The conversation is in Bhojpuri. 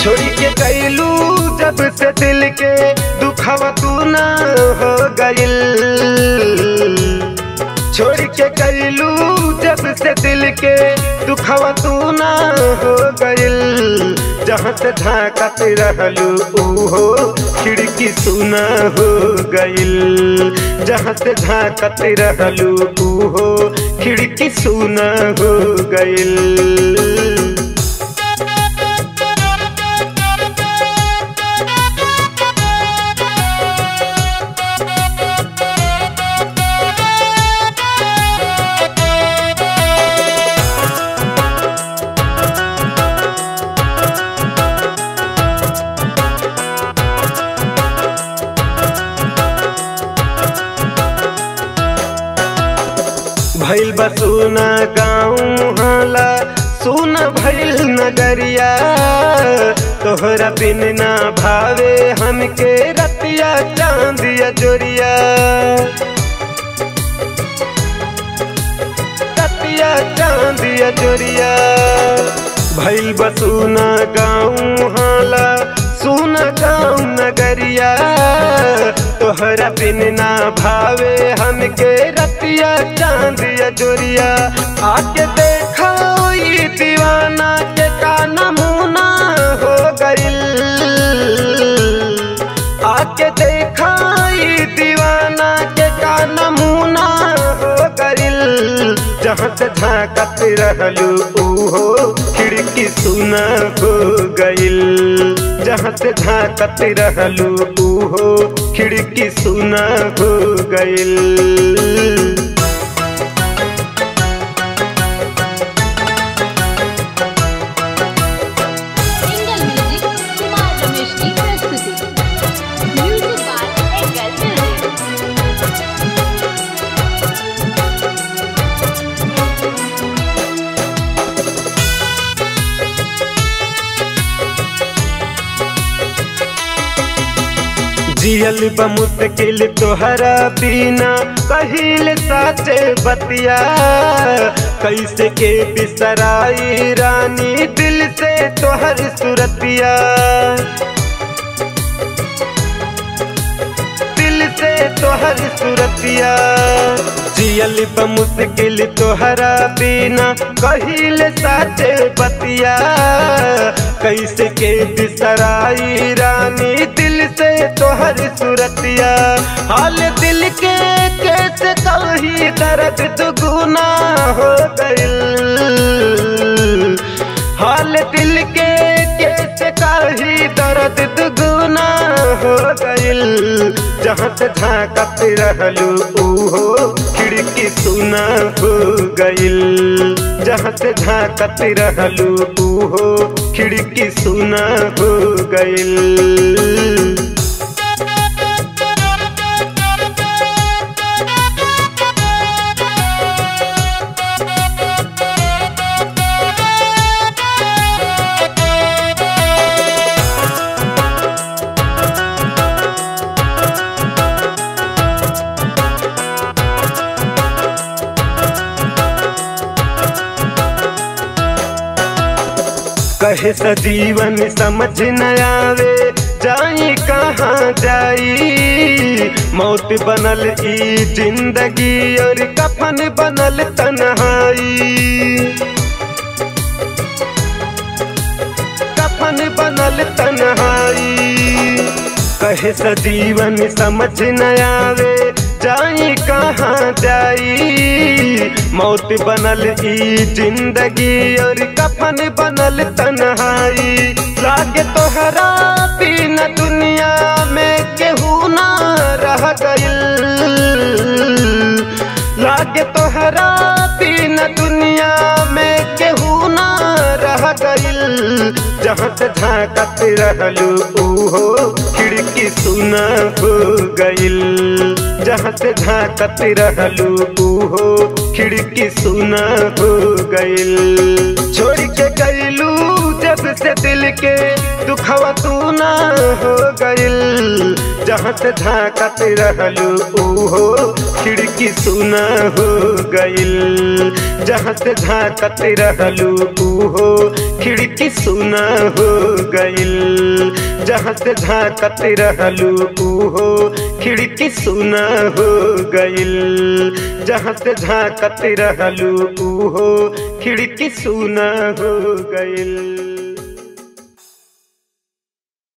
छोड़ी के कैलू जब से दिल के दुखवा तू ना हो गइल छोड़ के कैलू जब से दिल के दुखवा तू ना हो गइल जहाँ से झाँकत रहलू ओहो खिड़की सुना हो गइल जहाँ से झाँकत रहलू ओहो खिड़की सुना हो गइल भैल बसुना गाँव हाला सुन भैल नगरिया तोहरा बिन ना भावे हमके रतिया चांदिया जोरिया रतिया चांदिया जोरिया भैल बसुना गाँव हाला सुन गाँव नगरिया तोहरा बिन ना भावे हमके रतिया चांदिया जोरिया आके देखा ये दीवाना के का नमूना हो गइल आके देखा ये दीवाना के का नमूना हो गइल जहाँ से झाँकत रहलू ओहो खिड़की सुना हो गइल जहाँ से झाँकत रहलू ओहो खिड़की सुना हो गइल सिंगल म्यूजिक कुमार रमेश की प्रस्तुति म्यूजिक बाय एंगल म्यूजिक जियल बमुश्किल तोहरा बिना कहिल साचे बतिया कैसे के बिसराई रानी दिल से तोहर सुरतिया दिल से तोहर सुरतिया जियल बमुश्किल तोहरा बिना कहिल साचे बतिया कैसे के बिसराई रानी दिल से तोहर सुरतिया हाल दिल के कैसे कही दर्द दुगुना हो गइल हाल दिल के कैसे कही दर्द दुगुना हो गइल जहाँ से झाँकत रहलू ओहो खिड़की सुना हो गइल जहाँ से झाँकत रहलू ओहो खिड़की सुना हो गइल कहे सजीवन समझ न आवे जाई कहाँ जाई मौत बनल ई जिंदगी और कफन बनल तन्हाई कफन बनल तन्हाई कहे सजीवन समझ न आवे जाई कहाँ जाई मौत बनल ई जिंदगी और कफन बनल तन्हाई लागे तोहरा बिना दुनिया में केहू ना रह गइल लागे तोहरा बिना दुनिया में केहू ना रह गइल जहाँ से झाँकत रहलू ओहो खिड़की सुना हो गइल जहाँ से झाँकत रहलू ओहो खिड़की सुना हो गइल छोड़ के गइलू जब से दिल के दुखवा तू ना हो गइल जहाँ से झांकत रहलू ऊहो खिड़की सुना हो गइल जहाँ से झांकत रहलू ऊहो खिड़की सुना हो गइल जहाँ से झांकत रहलू ऊहो खिड़की सुना हो गइल जहाँ से झांकत रहलू ऊहो खिड़की सुना हो गइल